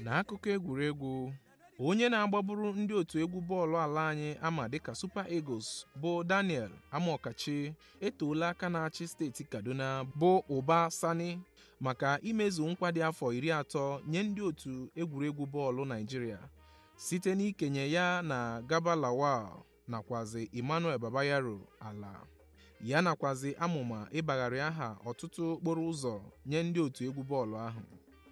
N'akụkọ egwuregwu, onye na-agbaburu ndị otu egwu bọọlụ ala anyị ama dịka Super Eagles bụ Daniel Amokachi etoola aka na-achị steeti Kaduna bụ Uba Sani maka imezu nkwa dị afọ iri atọ nye ndị otu egwuregwu bọọlụ Naịjirịa site n'ikenye ya na Garba Lawal nakwazi Emmanuel Babayaro ala ya nakwazi amụma ịbagharị aha ọtụtụ okporo ụzọ nye ndị otu egwu bọọlụ ahụ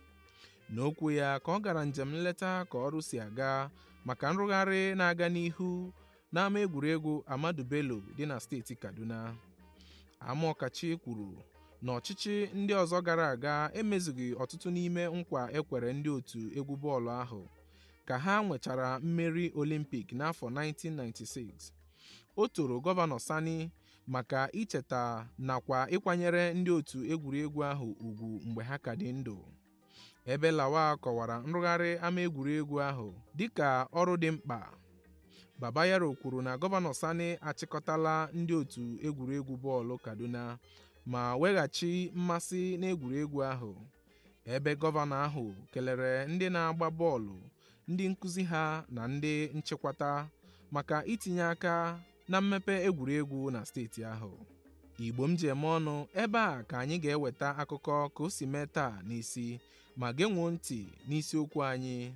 n'okwu ya ka ọ gara njem nleta ka ọrụ si aga maka nrụgharị na-aga n'ihu n'ama egwuregwu Amadu Bello dị na steeti Kaduna Amokachi kwuru na ọchịchị ndị ọzọ gara aga emezughị ọtụtụ n'ime nkwa ekwere ndị otu egwu bọọlụ ahụ ka ha nwechara mmeri Olimpik n'afọ 1996 o toro gọvanọ Sani maka icheta nakwa ịkwanyere ndị otu egwuregwu ahụ ugwu mgbe ha ka dị ndụ ebe Lawal kọwara nrụgharị ama egwuregwu ahụ dịka ọrụ dị mkpa Babayaro kwuru na gọvanọ Sani achịkọtala ndị otu egwuregwu bọọlụ Kaduna ma weghachi mmasị n'egwuregwu ahụ ebe gọvanọ ahụ kelere ndị na-agba bọọlụ ndị nkụzi ha na ndị nchịkwata maka itinye aka na mmepe egwuregwu na steeti ahụ Igbo m ji eme ọnụ ebe a ka anyị ga-eweta akụkọ ka o si mee taa n'isi ma genwuo ntị n'isiokwu anyị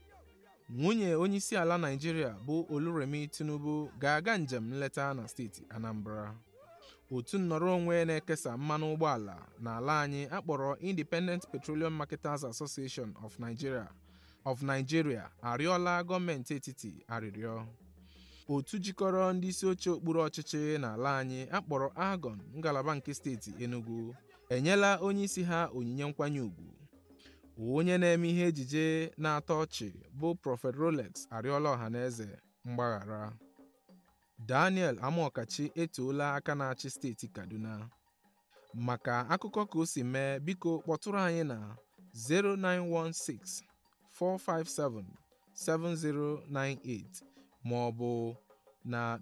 nwunye onyeisiala Naịjirịa bụ Oluremi Tinubu ga-aga njem nleta na steeti Anambra otu nnọrọ onwe na-ekesa mmanụ ụgbọala n'ala anyị akpọrọ Independent Petroleum Marketers Association of Nigeria of Nigeria arịọla gọọmenti etiti arịrịọ otu jikọrọ ndị isi oche okpuru ọchịchị n'ala anyị akpọrọ AGON ngalaba nke steeti Enugu enyela onye isi ha onyinye nkwanye ùgwù onye na-eme ihe ejije na-atọ ọchị bụ Prophet Rolex arịọla ọhaneze mgbaghara Daniel Amokachi etoola aka na-achị steeti Kaduna maka akụkọ ka o si mee biko kpọtụrụ anyị na 0916 457 7098 ma ọ bụ na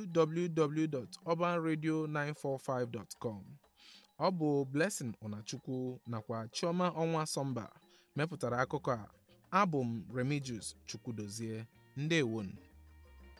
www.urbanradio945.com ọ bụ Blessing Ụnachukwu nakwa Chioma Ọnwa Sọmba mepụtara akụkọ a abụ m Remigius Chukwudozie ndewonu